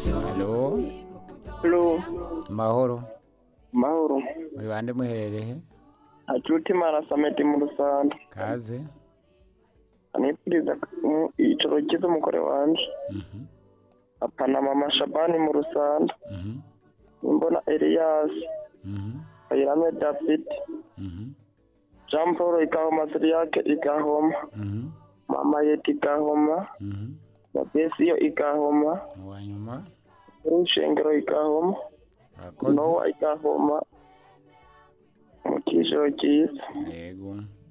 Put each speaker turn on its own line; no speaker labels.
halo
Hello,
mahoro
mahoro.
muri bande muherereye
Hacuti marasameti mu Rusanda.
kaze
Anipuriza mu- ijoro ryiza umugore wanje.
Mhm,
Papa na mama Shabani mu Rusanda.
mhm,
Imbona Elias,
mhm,
Bayirame David,
mhm,
Jean Paul Igahoma Siriyake Igahoma,
mhm,
Mama Yeti Igahoma,
mhm.
Babesiyo Igahoma,
uwa nyuma
Urushengero Igahoma,
urakoze
Nowa Igahoma. Mu kijoro cyiza.
yego